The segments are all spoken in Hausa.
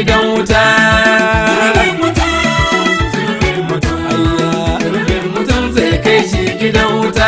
gidan wuta Zunubin mutum, zunubin mutum, ayya zunubin mutum mutum zai kai shi gidan wuta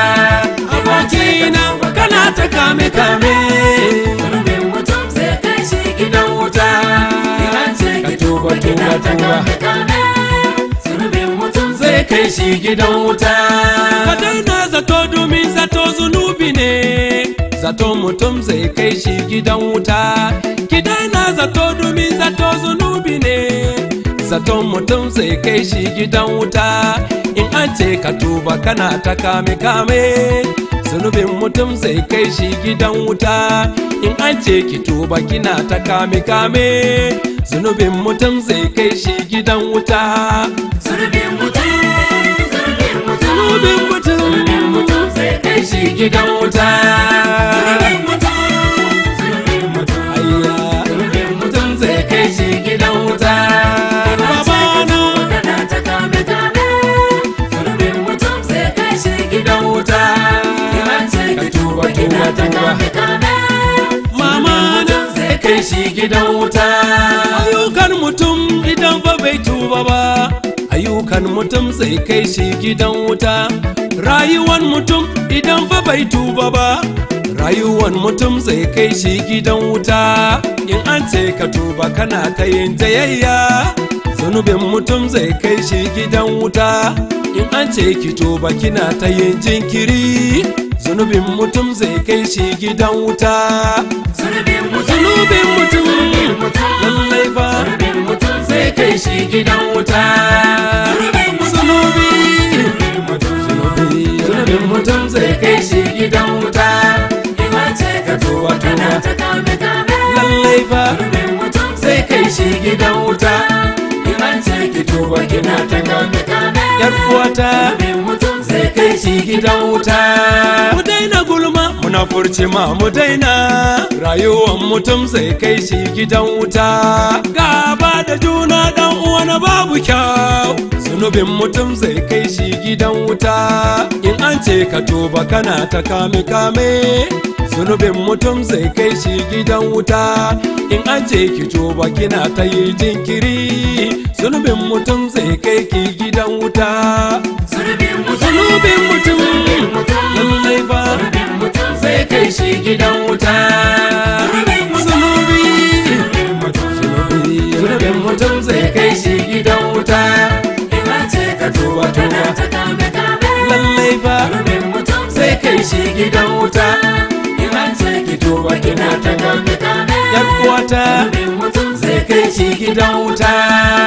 abokina kana ta kame kame Zunubin mutum zai kai shi gidan wuta Idan ce ka ki tuba tuba kina tuba ta tuba kame kame Zunubin mutum zai kai shi gidan wuta ka daina zato domin zato zunubi ne zato mutum zai kai shi gidan wuta ki daina zato domin zato zunubi ne zato mutum zai kai shi gidan wuta in an ce ka tuba kana ta kame kame zunubin mutum zai kai shi gidan wuta in an ce ki tuba kina ta kame kame zunubin mutum zai kai shi gidan wuta Zunubin mutum, zunubin mutum, zunubin mutum zunubin mutum zai kai shi gidan wuta Zunubin mutum, zunubin mutum, ayya zunubin mutum mutum zai kai shi gidan wuta babana kana ta kame kame Zunubin mutum zai kai shi gidan wuta Idan ce ka ki tuba tuba kina tuba ta tuba kame kame mama na zai kai shi gidan wuta ayyukan mutum idan fa bai tuba ba ayyukan mutum zai kai shi gidan wuta rayuwan mutum idan fa bai tuba ba rayuwan mutum zai kai shi gidan wuta in an ce ka tuba kana ta yin jayayya zunubin mutum zai kai shi gidan wuta in an ce ki tuba kina ta yin jinkiri zunubin mutum zai kai shi gidan wuta Zunubin mutum, zunubin mutum zunubin mutum, lallai fa zunubin mutum zai kai shi gidan wuta Zunubin mutum, zunubi zunubin mutum, zunubi zunubin mutum zai kai shi gidan wuta Idan ce ka tuba kana ta kame kame lallai fa Zunubin mutum zai kai shi gidan wuta Idan ce ki tuba kina ta kame kame yar uwata Zunubin mutum zai kai shi gidan wuta mu daina gulma muna furci ma mu daina rayuwar mutum zai kai shi gidan wuta gaba da juna dan uwa na babu kyau zunubin mutum zai kai shi gidan wuta in an ce ka tuba kana ta kame kame zunubin mutum zai kai shi gidan wuta in an ce ki tuba kina ta yi jinkiri zunubin mutum zai kai ki gidan wuta Zunubin mutum, zunubin mutum zunubin mutum, lallai fa zunubin mutum zai kai shi gidan wuta Zunubin mutum, zunubi zunubin mutum, zunubi zunubin mutum zai kai shi gidan wuta Idan ce ka tuba kana ta kame kame lallai fa Zunubin mutum zai kai shi gidan wuta Idan ce ki tuba kina ta kame kame yan uwata Zunubin mutum zai kai shi gidan wuta